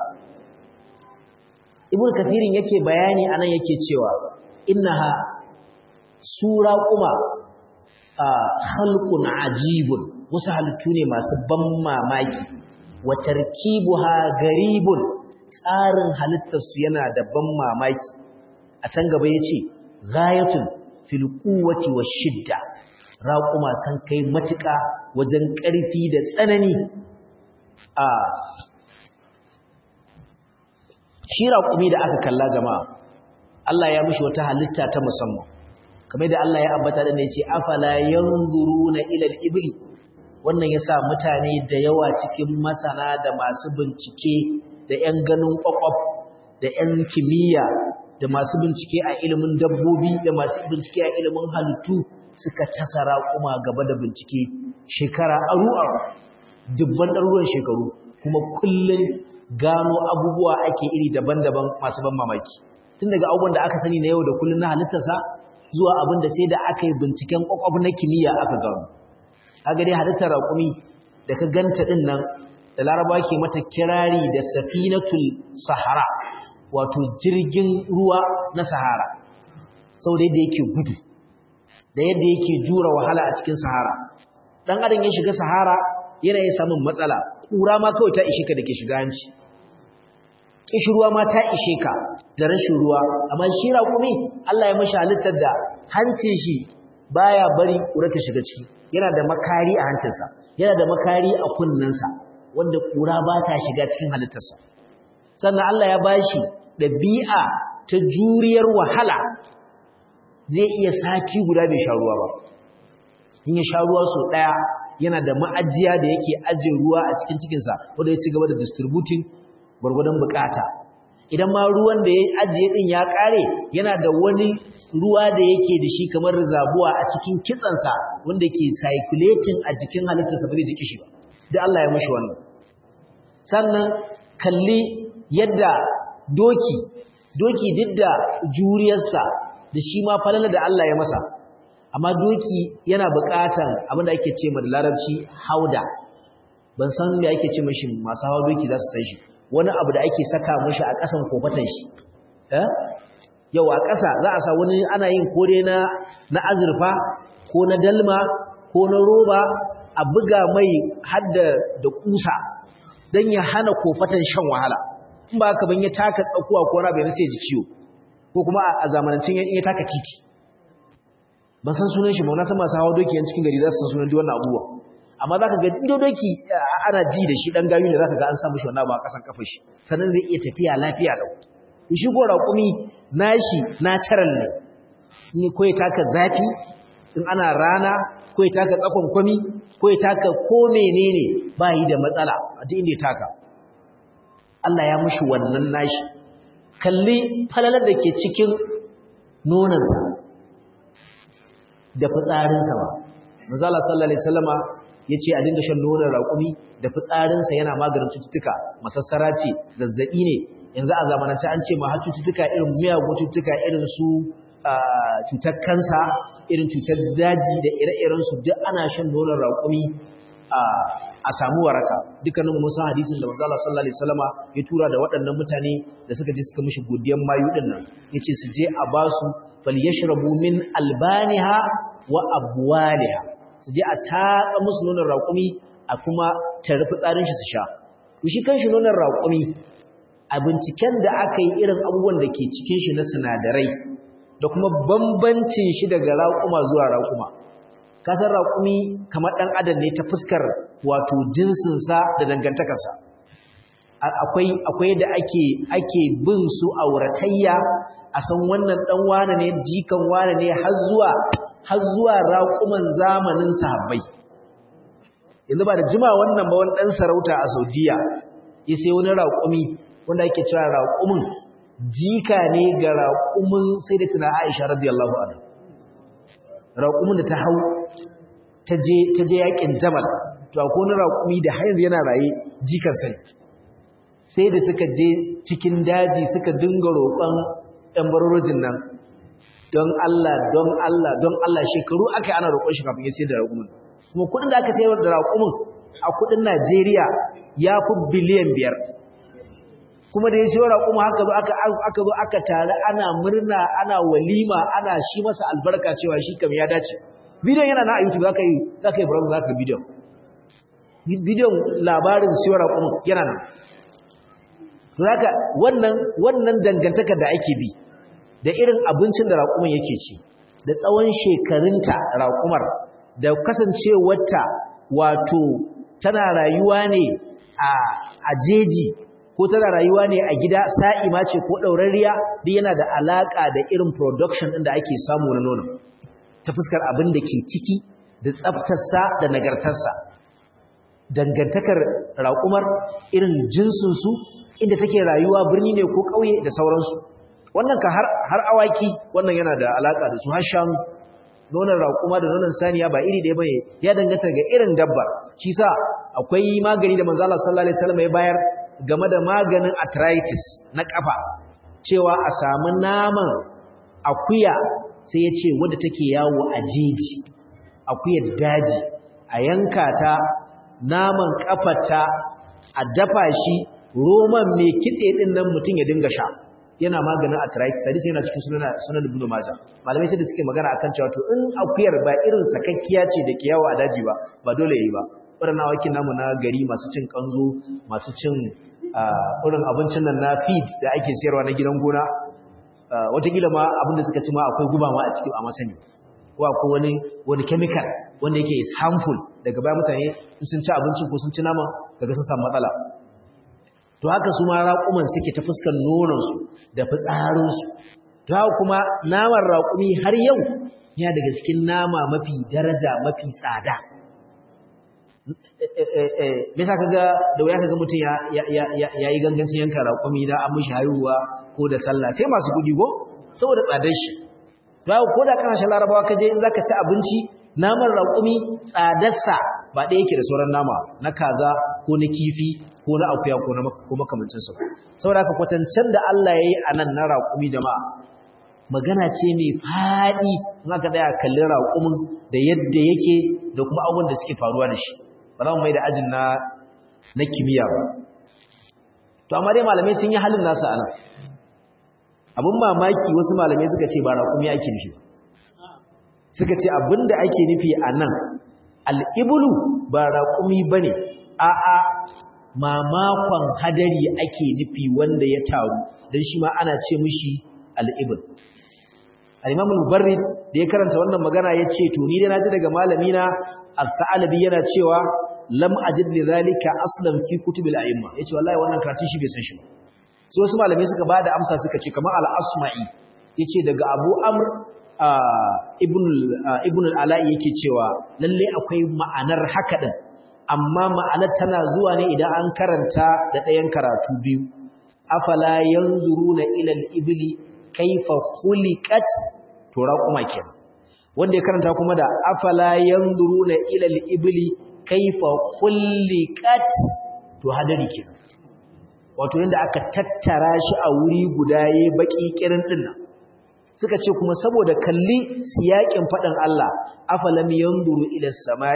A: ibn kathirin yake bayani anan yake cewa innaha sura kuma khalqun ajibun wasu halittu ne masu ban mamaki wa tarkibuha garibun tsarin halittar su yana da ban mamaki a can gaba yace ghayatun fil quwwati shidda raquma san kai matuƙa wajen ƙarfi da tsanani a shi raƙumi da aka kalla jama'a Allah ya mishi wata halitta ta musamman kamar da Allah ya ambata da ne ce afala yanzuruna ila al-ibli wannan yasa mutane da yawa cikin masana da masu bincike da ƴan ganin kwakwaf da ƴan kimiyya da masu bincike a ilimin dabbobi da masu bincike a ilimin halittu suka tasa raƙuma gaba da bincike shekara aru-aru dubban ɗaruruwan shekaru kuma kullum gano abubuwa ake iri daban-daban masu ban mamaki tun daga abubuwan da aka sani na yau da kullum na halittarsa zuwa abin da sai da aka yi binciken kwakwaf na kimiyya aka gano kaga dai halittar raƙumi da ka ganta ɗin nan da laraba ke mata kirari da safinatul sahara wato jirgin ruwa na sahara sau da yadda yake gudu da yadda yake jura wahala a cikin sahara dan adam ya shiga sahara yana yin samun matsala kura ma kawai ta ishe ka da ke shiga hanci kishirwa ma ta ishe ka da rashin ruwa amma shi raƙumi Allah ya mashi halittar da hancin shi baya bari kura ta shiga ciki yana da makari a hancinsa yana da makari a kunnensa wanda kura ba ta shiga cikin halittarsa sannan Allah ya bashi ɗabi'a ta juriyar wahala zai iya sati guda bai sha ruwa ba in ya sha ruwa so daya yana da ma'ajiya da yake ajin ruwa a cikin cikinsa wanda ya ci gaba da distributing gwargwadon bukata idan ma ruwan da ya ajiye din ya kare yana da wani ruwa da yake da shi kamar zabuwa a cikin kitsansa wanda ke circulating a jikin halittarsa ba zai ji kishi ba da Allah ya mashi wannan sannan kalli yadda doki doki duk da juriyarsa da shi ma falala da Allah ya masa amma doki yana buƙatan abin da ake ce ma da larabci hauda ban san me ake ce mashi masu hawa doki za su san shi wani abu da ake saka mashi a ƙasan kofatan shi eh yau a ƙasa za a sa wani ana yin kore na na azurfa ko na dalma ko na roba a buga mai hadda da kusa don ya hana kofatan shan wahala in ba haka ban ya taka tsakuwa ko na bai sai ji ciwo ko kuma a zamanancin ya taka titi ban san sunan shi ba na san masu hawa doki yan cikin gari za su san sunan duk wannan abubuwa amma za ka ga ido doki ana ji da shi dan gayu ne za ka ga an samu shi wannan ba a kasan kafa shi sannan zai iya tafiya lafiya lau shi ko raƙumi nashi natural ne ni ko ya taka zafi in ana rana ko ya taka tsakon kwami ko ya taka ko menene ba yi da matsala a duk inda ya taka Allah ya mushi wannan nashi kalli falalar da ke cikin nonansa da fitsarinsa ba manzala sallallahu alaihi wasallama yace a dinga shan nonon raƙumi da fitsarinsa yana maganin cututtuka masassara ce zazzabi ne yanzu a zamanance an ce ma har cututtuka irin miyagun cututtuka irin su cutar kansa irin cutar daji da ire-irensu duk ana shan nonon raƙumi a samu waraka dukkanin mun san hadisin da manzo Allah sallallahu alaihi wasallama ya tura da waɗannan mutane da suka je suka mishi godiyan mayu din nan yace su je a basu falyashrabu min albaniha wa abwaliha su je a tatsa musu nonon raƙumi a kuma tarfi tsarin shi su sha to shi kanshi nonon raƙumi a binciken da aka yi irin abubuwan da ke cikin shi na sinadarai da kuma bambancin shi daga raƙuma zuwa raƙuma kasar raƙumi kamar ɗan adam ne ta fuskar wato jinsinsa da dangantakarsa akwai akwai da ake ake bin su auratayya a san wannan ɗan wane ne jikan wane ne har zuwa har zuwa raƙuman zamanin sahabbai yanzu ba da jima wannan ba wani ɗan sarauta a saudiya ya sai wani raƙumi wanda ake cewa raƙumin jika ne ga raƙumin sai da tuna aisha radiyallahu anha raƙumin da ta hau ta je yaƙin jamal to akwai wani raƙumi da har yanzu yana raye jikan sai sai da suka je cikin daji suka dinga roƙon ɗan barorojin nan don Allah don Allah don Allah shekaru aka yi ana roƙon shi kafin ya sayar da raƙumin kuma kuɗin da aka sayar da raƙumin a kuɗin Najeriya ya fi biliyan biyar kuma da ya siyo raƙuma haka zo aka aka zo aka tare ana murna ana walima ana shi masa albarka cewa shi kam ya dace bidiyon yana na a YouTube zaka yi zaka yi browse zaka bidiyon bidiyon labarin siyo raƙuma yana nan to haka wannan wannan dangantakar da ake bi da irin abincin da raƙuman yake ci da tsawon shekarunta raƙumar da kasancewarta wato tana rayuwa ne a jeji ko tana rayuwa ne a gida sa'ima ce ko ɗaurariya duk yana da alaƙa da irin production ɗin da ake samu na nono ta fuskar abin da ke ciki da tsaftarsa da nagartarsa dangantakar raƙumar irin jinsinsu inda take rayuwa birni ne ko ƙauye da sauransu wannan ka har awaki wannan yana da alaƙa da su har shanu nonon raƙuma da nonon saniya ba iri ɗaya bane ya danganta ga irin dabbar shi sa akwai magani da manzo Allah sallallahu alaihi wasallam ya bayar game da maganin arthritis na kafa cewa a samu naman akuya sai ya ce wadda take yawo a jeji akuyar daji a yanka ta naman kafarta a dafa shi roman mai kitse din nan mutum ya dinga sha yana maganin arthritis hadisi yana cikin sunan sunan ibn majah malamai sai da suke magana akan cewa to in akuyar ba irin sakakkiya ce da ke yawo a daji ba ba dole yayi ba waɗannan awakin namu na gari masu cin kanzo masu cin irin abincin nan na feed da ake siyarwa na gidan gona watakila ma abin da suka ci ma akwai guba ma a cikin a masani ko akwai wani wani chemical wanda yake is harmful daga baya mutane sun ci abincin ko sun ci naman daga sun samu matsala to haka su ma raƙuman suke ta fuskar nononsu da fitsarinsu ta kuma naman raƙumi har yau ya daga cikin nama mafi daraja mafi tsada me sa kaga da wuya kaga mutum ya ya yi gangancin yanka raƙumi da an mishi haihuwa ko da sallah sai masu kuɗi go saboda tsadar shi ta ko da kana shan larabawa kaje in zaka ci abinci naman raƙumi tsadarsa ba ɗaya yake da sauran nama na kaza ko na kifi ko na akuya ko na ko makamancinsu saboda haka kwatancen da Allah ya yi a nan na raƙumi jama'a magana ce mai faɗi in aka tsaya kallon raƙumin da yadda yake da kuma abubuwan da suke faruwa da shi ba za mu mai da ajin na na kimiyya ba to amma dai malamai sun yi halin nasa a nan abin mamaki wasu malamai suka ce ba raƙumi ake nufi suka ce abin da ake nufi a nan al'ibulu ba raƙumi ba ne a'a mamakon hadari ake nufi wanda ya taru don shi ma ana ce mishi al'ibul al'imamul mubarrid da ya karanta wannan magana ya ce to ni da na ji daga malamina al-sa'alabi yana cewa lam ajid li zalika aslan fi kutubil a'imma yace wallahi wannan karatun shi bai san shi ba so wasu malamai suka bada amsa suka ce kamar al-asma'i yace daga abu amr ibn ibn al-ala'i yake cewa lalle akwai ma'anar haka din amma ma'anar tana zuwa ne idan an karanta da ɗayan karatu biyu afala yanzuruna ila al-ibli kaifa khuliqat to raquma kenan wanda ya karanta kuma da afala yanzuruna ila al-ibli kaifa khuliqat to hadari kenan wato yanda aka tattara shi a wuri guda yayi baki kirin din nan suka ce kuma saboda kalli siyakin fadin Allah afalam yanzuru ila as-sama'i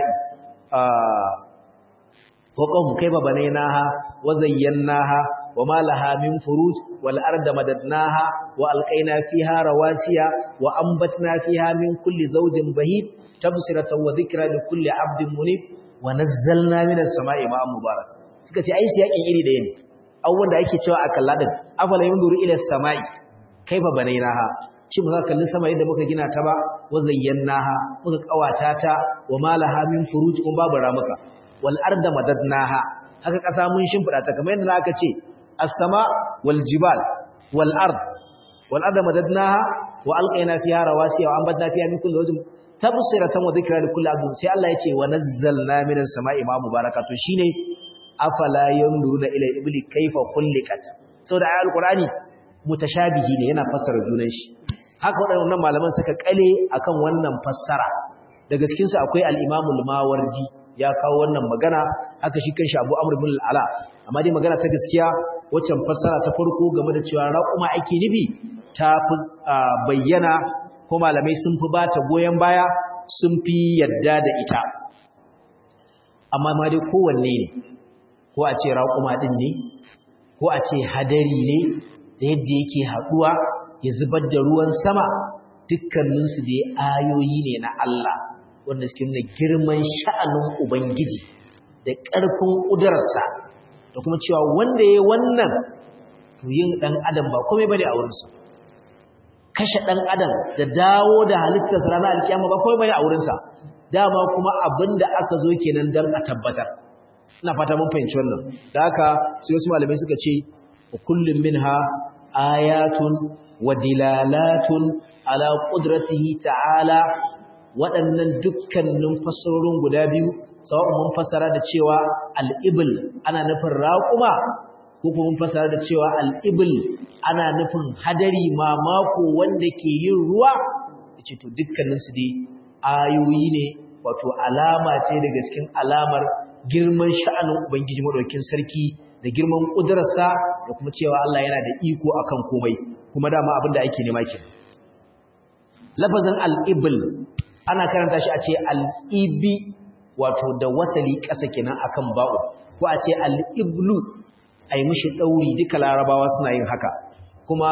A: وقوم كيف بنيناها وزيناها وما لها من فروج والأرض مددناها وألقينا فيها رواسي وأنبتنا فيها من كل زوج بهيج تبصرة وذكرى لكل عبد منيب ونزلنا من السماء ماء مبارك suka ce ai siyakin iri ɗaya ne abubuwan da ake cewa a kalla din afala yanzuru ila samai kaifa banainaha shi mu za kalli sama yadda muka gina ta ba wa zayyanaha muka kawata ta wa malaha min furuj kun babu ramuka wal arda madadnaha haka kasa mun shimfida ta kamar yadda aka ce as-sama wal jibal wal ard wal arda madadnaha wa alqayna fiha rawasiya wa anbatna fiha min kulli wajhin tabsiratan wa dhikra li kulli abdin sai Allah ya ce wa nazzalna minas sama'i ma mubarakatu shine afala yanzuruna ila ibli kayfa khuliqat saboda ayatul qur'ani mutashabihi ne yana fassara junan shi haka waɗannan malaman suka kale akan wannan fassara da gaskin su akwai al-Imam al-Mawardi ya kawo wannan magana haka shi kanshi Abu Amr ibn al-Ala amma dai magana ta gaskiya waccan fassara ta farko game da cewa raquma ake nibi ta fi bayyana ko malamai sun fi bata goyen baya sun fi yadda da ita amma ma dai kowanne ne ko a ce raquma din ne ko a ce hadari ne da yadda yake haduwa ya zubar da ruwan sama dukkaninsu dai ayoyi ne na Allah wanda suke nuna girman sha'anin Ubangiji da ƙarfin ƙudurarsa da kuma cewa wanda ya wannan to yin ɗan adam ba komai bane a wurinsa kashe ɗan adam da dawo da halittarsa ranar alkiyama ba komai bane a wurinsa dama kuma abin da aka zo kenan don a tabbatar ina fata mun fahimci wannan da haka sai wasu malamai suka ce kullum minha ayatun wa dilalatun ala qudratihi ta'ala waɗannan dukkanin fassarorin guda biyu sawa'un mun fassara da cewa al-ibl ana nufin raquma ko kuma mun fassara da cewa al-ibl ana nufin hadari mamako wanda ke yin ruwa yace to dukkanin su dai ayoyi ne wato alama ce daga cikin alamar girman sha'anin ubangiji madaukakin sarki da girman kudurarsa da kuma cewa Allah yana da iko akan komai kuma dama abin da ake nema kenan lafazin al-ibl ana karanta shi a ce al-ibi wato da wasali ƙasa kenan akan ba'u ko a ce al-iblu ai mishi dauri duka larabawa suna yin haka kuma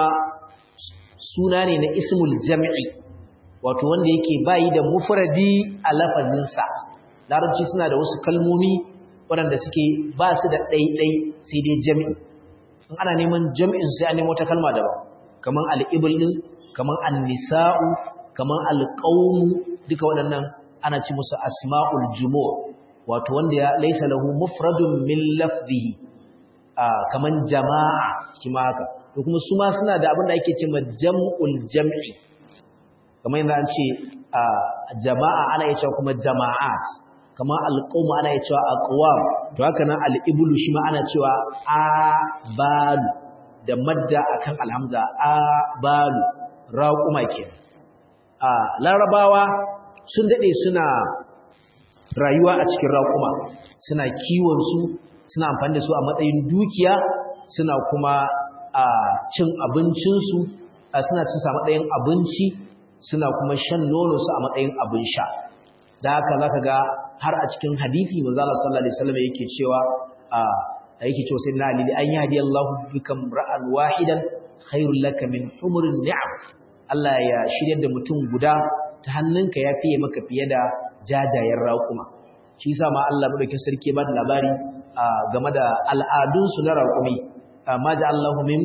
A: suna ne na ismul jam'i wato wanda yake bayi da mufradi a lafazinsa larabci suna da wasu kalmomi waɗanda suke ba su da ɗaiɗai sai dai jami'i in ana neman jami'in sai an nemo wata kalma daban kamar al'ibul ɗin kamar annisa'u kamar alƙaunu duka waɗannan ana ci musu asma'ul jumu wato wanda ya laisa lahu mufradun min lafzihi kamar jama'a kima haka to kuma su ma suna da abin da ake cewa jam'ul jam'i kamar yadda an ce jama'a ana iya cewa kuma jama'at kamar alqawm ana iya cewa aqwam to haka nan al-iblu shi ma ana cewa abalu da madda akan alhamza abalu raquma kenan a larabawa sun dade suna rayuwa a cikin raƙuma suna kiwon su suna amfani da su a matsayin dukiya suna kuma a cin abincinsu suna cin sa matsayin abinci suna kuma shan nono su a matsayin abin sha da haka zaka ga har a cikin hadisi manzo Allah sallallahu alaihi wasallam yake cewa a yake cewa sai na ali an yahdi Allah bikam ra'an wahidan khairul laka min humurin ni'am Allah ya shirya da mutum guda ta hannunka ya fiye maka fiye da jajayen raƙuma shi yasa ma Allah madaukakin sarki ba da labari game da al'adun su na raƙumi ma ja Allahu min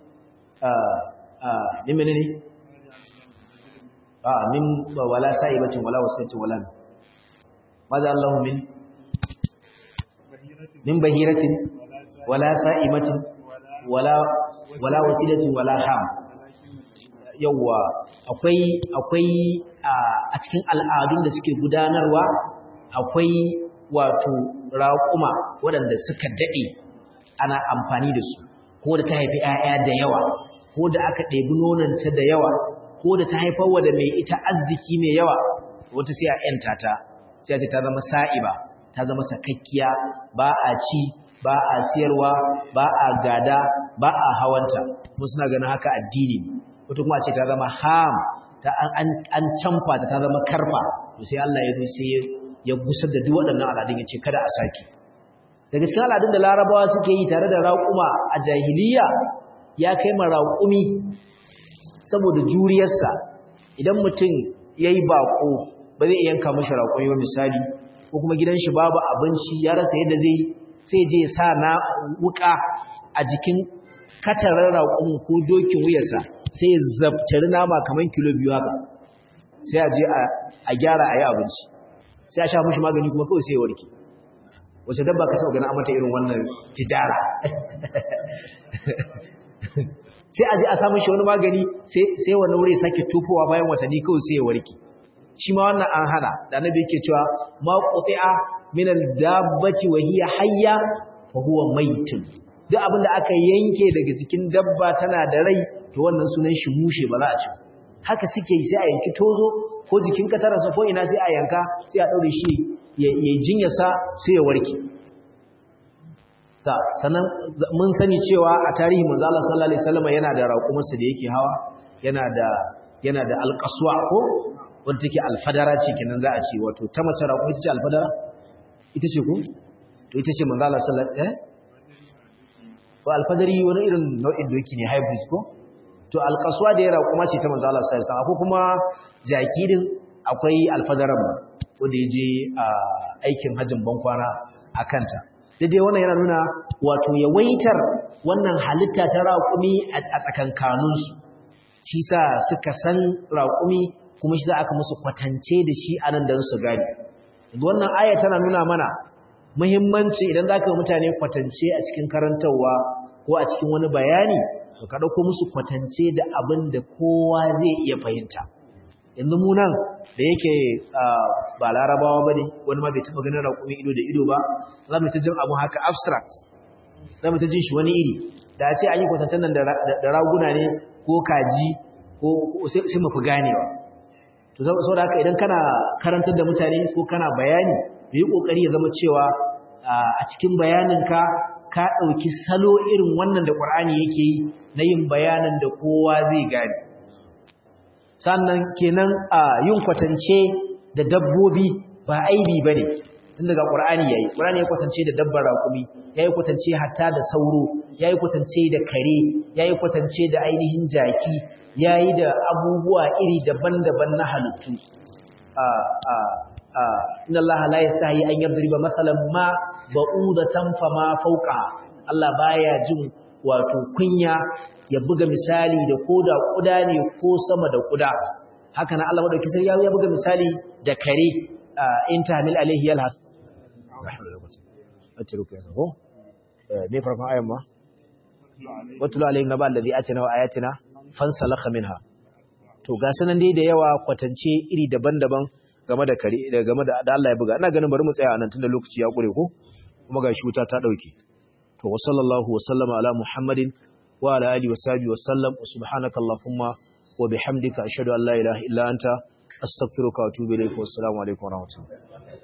A: min menene a min wala sa'ibatin wala wasiyatin wala ma ja Allahu min min bahiratin wala sa'ibatin wala wala wasilatin wala ham yawwa akwai akwai a cikin al'adun da suke gudanarwa akwai wato raƙuma waɗanda suka daɗe ana amfani da su ko da ta haifi ‘ya'ya da yawa ko da aka ɗebi nonanta da yawa ko da ta haifar wa da mai ita arziki mai yawa wata sai a ‘yanta ta sai a ce ta zama sa'iba ta zama sakakkiya ba a ci ba a siyarwa ba a gada ba a hawanta mun suna ganin haka addini wata kuma ce ta zama ham ta an canfa ta ta zama karfa to sai Allah ya zo sai ya gusar da duk waɗannan al'adun ya ce kada a sake daga cikin al'adun da larabawa suke yi tare da raƙuma a jahiliya ya kai ma raƙumi saboda juriyarsa idan mutum ya yi baƙo ba zai yanka mashi raƙumi ba misali ko kuma gidan shi babu abinci ya rasa yadda zai sai je ya sa na wuka a jikin katarar raƙumin ko dokin wuyarsa sai ya zabtari nama kamar kilo biyu haka sai a je a gyara a yi abinci sai a sha mushi magani kuma kawai sai ya warke wace dabba ka taɓa gani a mata irin wannan tijara sai a je a samun shi wani magani sai wani wuri sake tufowa bayan watanni kawai sai ya warke shi ma wannan an hana da annabi yake cewa ma quti'a min al-dabbati wa hiya hayya fa huwa maytun duk abin da aka yanke daga cikin dabba tana da rai to wannan sunan shi mushe ba za a ci haka suke yi sai a yanki tozo ko jikin katararsa ko ina sai a yanka sai a daure shi ya jinyarsa sai ya warke ta sannan mun sani cewa a tarihi manzo Allah sallallahu alaihi wasallam yana da raƙumarsa da yake hawa yana da yana da alqaswa ko wanda take alfadara ce kenan za a ce wato ta mace raƙuma ita ce alfadara ita ce ko to ita ce manzo Allah sallallahu alaihi wasallam ko alfadari wani irin nau'in doki ne hybrid ko to alqaswa da ya raƙuma ce ta manzo Allah sallallahu alaihi wasallam akwai kuma jaki din akwai alfadaran ba wanda ya je a aikin hajjin bankwana a kanta daidai wannan yana nuna wato yawaitar wannan halitta ta raƙumi a tsakankaninsu shi sa suka san raƙumi kuma shi za aka musu kwatance da shi a nan don su gani wannan aya tana nuna mana muhimmanci idan za ka yi mutane kwatance a cikin karantarwa ko a cikin wani bayani to ka ɗauko musu kwatance da abin da kowa zai iya fahimta yanzu mu nan da yake ba larabawa ba ne wani ma bai taɓa ganin raƙumin ido da ido ba za mu ta jin abu haka abstract za mu ta jin shi wani iri da a ce an yi kwatancen nan da raguna ne ko kaji ko sai mu fi ganewa to sau da haka idan kana karantar da mutane ko kana bayani da yi ƙoƙari ya zama cewa a cikin bayaninka ka ɗauki salo irin wannan da ƙwar'ani yake yi na yin bayanin da kowa zai gane sannan kenan a yin kwatance da dabbobi ba aibi ba ne tun daga ƙwar'ani ya yi ƙwar'ani ya kwatance da dabbar raƙumi ya yi kwatance hatta da sauro ya yi kwatance da kare ya yi kwatance da ainihin jaki ya yi da abubuwa iri daban-daban na halittu inna Allah la yastahi an yadriba masalan ma ba'udatan fama fawqa Allah baya jin wato kunya ya buga misali da koda kuda ne ko sama da kuda haka nan Allah madauki sai ya buga misali da kare in tahmil alaihi yalhas atruka ko me farkon ayan ma watulu alaihim naba allazi atina wa ayatina fansalakha minha to ga sanan dai da yawa kwatance iri daban-daban game da kare game da Allah ya buga ina ganin bari mu tsaya anan tunda lokaci ya kure ko kuma ga shi wuta ta dauke to wa sallallahu wa sallama ala muhammadin wa ala alihi wa sahbihi wa sallam subhanaka allahumma wa bihamdika ashhadu an la ilaha illa anta astaghfiruka wa atubu ilayk wa assalamu alaikum wa rahmatullahi